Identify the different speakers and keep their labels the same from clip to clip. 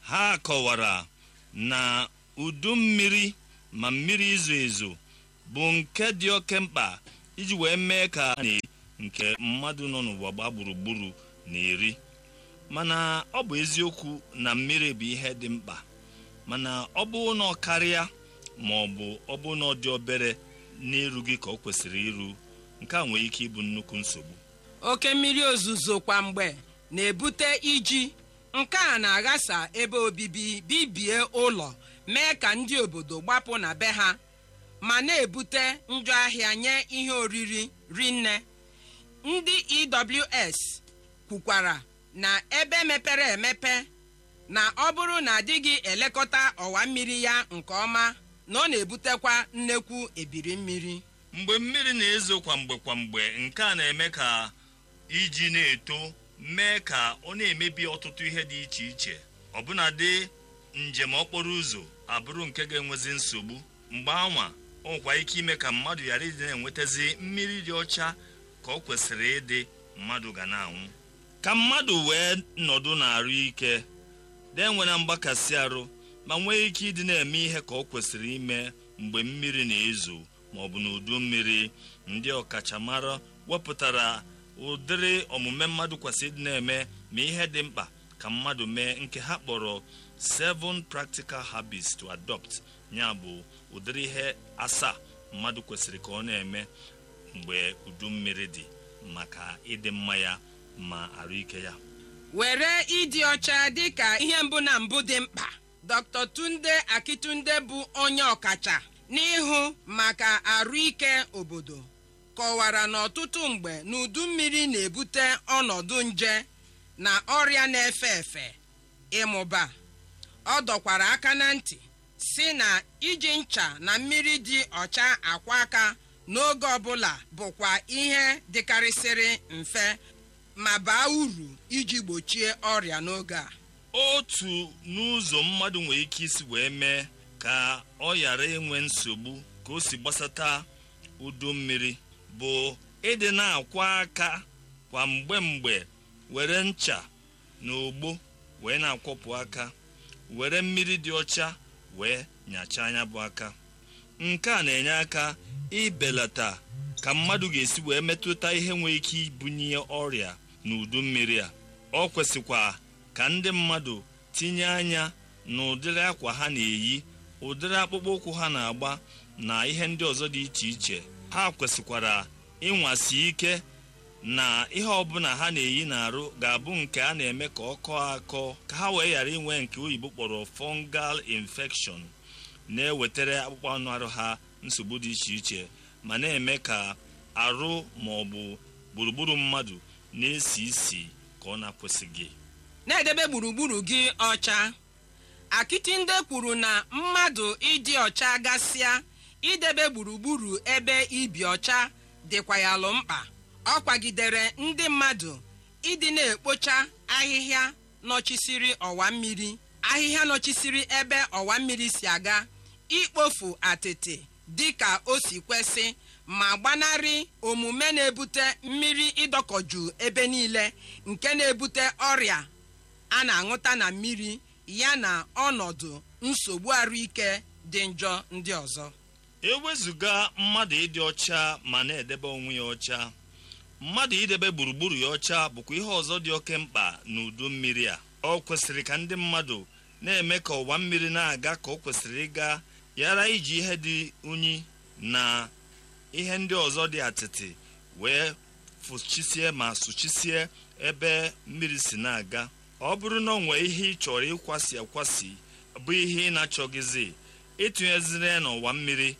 Speaker 1: ha kọwara na udu mmiri ma mmiri izo ezo bụ nke dị oke mkpa iji wee mee ka na nke mmadụ nọ n'ụwa gbaa gburugburu na-eri mana ọ bụ eziokwu na mmiri bụ ihe dị mkpa mana ọ bụ na ọ karịa ma ọ bụ ọ bụ na ọ dị obere n'iru gị ka ọ kwesịrị iru nke a nwere ike ịbụ nnukwu nsogbu
Speaker 2: oke mmiri ozuzo kwa mgbe na-ebute iji nke a na-aghasa ebe obibi bibie ụlọ mee ka ndị obodo gbapụ na be ha ma na-ebute njọ ahịa nye ihe oriri rinne ndị ews kwukwara na ebe mepere emepe na ọ bụrụ na adịghị elekọta ọwa mmiri ya nke ọma na ọ na-ebutekwa nnekwu ebiri mmiri
Speaker 1: mgbe mmiri na-ezo kwamgbe kwamgbe nke a na-eme ka iji na-eto mee ka ọ na-emebi ọtụtụ ihe dị iche iche ọbụnadị njem okporo ụzọ abụrụ nke ga-enwezi nsogbu mgbe anwa ọ nwekwa ike ime ka mmadụ ghara ịdị na-enwetazi mmiri dị ọcha ka ọ kwesịrị ịdị mmadụ ga na-anwụ ka mmadụ wee nọdụ na-arụ ike na-enwere mgbakasị arụ ma nwee ike ịdị na-eme ihe ka ọ kwesịrị ime mgbe mmiri na-ezo ma ọ bụ n'udu mmiri ndị ọkachamara wepụtara ụdịrị omume mmadụ kwesịrị ịdị na-eme ma ihe dị mkpa ka mmadụ mee nke ha kpọrọ seven practical habits to adopt ya bụ ụdịrị ihe asaa mmadụ kwesịrị ka ọ na-eme mgbe udu mmiri dị maka ịdị mma ya ma arụike ya
Speaker 2: were ịdị ọcha dịka ihe mbụ na mbụ dị mkpa dr tunde akitunde bụ onye ọkacha n'ihu maka arụike obodo kọwara na ọtụtụ mgbe n'udu mmiri na-ebute ọnọdụ nje na ọrịa na-efe efe ịmụba ọ dọkwara aka na ntị si na iji ncha na mmiri dị ọcha akwa aka n'oge ọbụla bụkwa ihe dịkarịsịrị mfe ma baa uru iji gbochie ọrịa n'oge a
Speaker 1: otu n'ụzọ mmadụ nwere ike isi wee mee ka ọ ghara inwe nsogbu ka o si gbasata udu mmiri bụ ịdị na-akwa aka kwa mgbe mgbe were ncha na ogbo wee na-akwọpụ aka were mmiri dị ọcha wee nyachaa anya bụ aka nke a na-enye aka ibelata ka mmadụ ga-esi wee metụta ihe nwere ike ibunye ọrịa n'udu mmiri a ọ kwesịkwa ka ndị mmadụ tinye anya na ụdịrị akwa ha na-eyi ụdịrị akpụkpọ ụkwụ ha na-agba na ihe ndị ọzọ dị iche iche ha kwesịkwara ịnwasi ike na ihe ọbụla ha na-eyi n'arụ ga-abụ nke a na-eme ka ọ kọọ akọ ka ha wee ghara inwe nke oyibo kpọrọ fungal infection na-ewetara akpụkpọ anụ arụ ha nsogbu dị iche iche ma na-eme ka arụ ma ọ bụ gburugburu mmadụ na-esi isi ka ọ na-akwesịghị
Speaker 2: na-edebe gburugburu gị ọcha akịtịnde kwuru na mmadụ ịdị ọcha gasịa idebe gburugburu ebe ibi ọcha dịkwa ya alụ mkpa ọ kwagidere ndị mmadụ ịdị na-ekpocha ahịhịa nọchisiri ọwa mmiri ahịhịa nọchisiri ebe ọwa mmiri si aga ikpofu atịtị dịka o si kwesị ma gbanarị omume na-ebute mmiri ịdọkọju ebe niile nke na-ebute ọrịa a na-aṅụta na mmiri ya na ọnọdụ nsogbu arụike dị njọ ndị ọzọ
Speaker 1: ewezụga mmadụ ịdị ọcha ma na-edebe onwe ya ọcha mmadụ idebe gburugburu ya ọcha bụkwa ihe ọzọ dị oke mkpa n'udu mmiri a ọ kwesịrị ka ndị mmadụ na-eme ka ọwa mmiri na-aga ka ọ kwesịrị ịga yara iji ihe dị unyi na ihe ndị ọzọ dị atịtị wee fụchisie ma sụchisie ebe mmiri si na-aga ọ bụrụ na ọ nwee ihe ị chọrọ ịkwasị akwasị bụ ihe ị na-achọghịzi ịtụnyeziri ya n'ọwa mmiri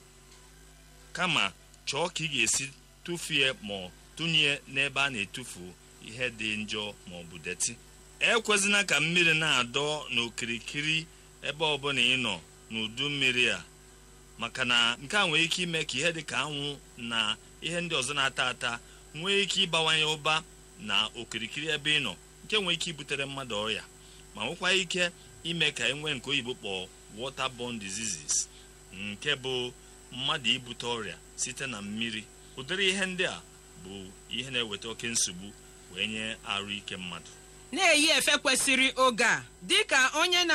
Speaker 1: kama chọọ ka ị ga-esi tụfue ma tụnye n'ebe a na-etufu ihe dị njọ ma ọ bụ deti ekwezina ka mmiri na-adọ n'okirikiri ebe ọbụla ị nọ n'udu mmiri a maka na nke a nwere ike ime ka ihe dị ka anwụ na ihe ndị ọzọ na-ata ata nwee ike ịbawanye ụba na okirikiri ebe ị nọ nke nwere ike ibutere mmadụ ọrịa ma nwekwa ike ime ka e nwee nke oyibo kpọọ waterborne diseases nke bụ mmadụ ibute ọrịa site na mmiri ụdịrị ihe ndị a bụ ihe na-eweta oke nsogbu wee nye arụ ike mmadụ
Speaker 2: na-eyi efe kwesịrị oge a dịka onye na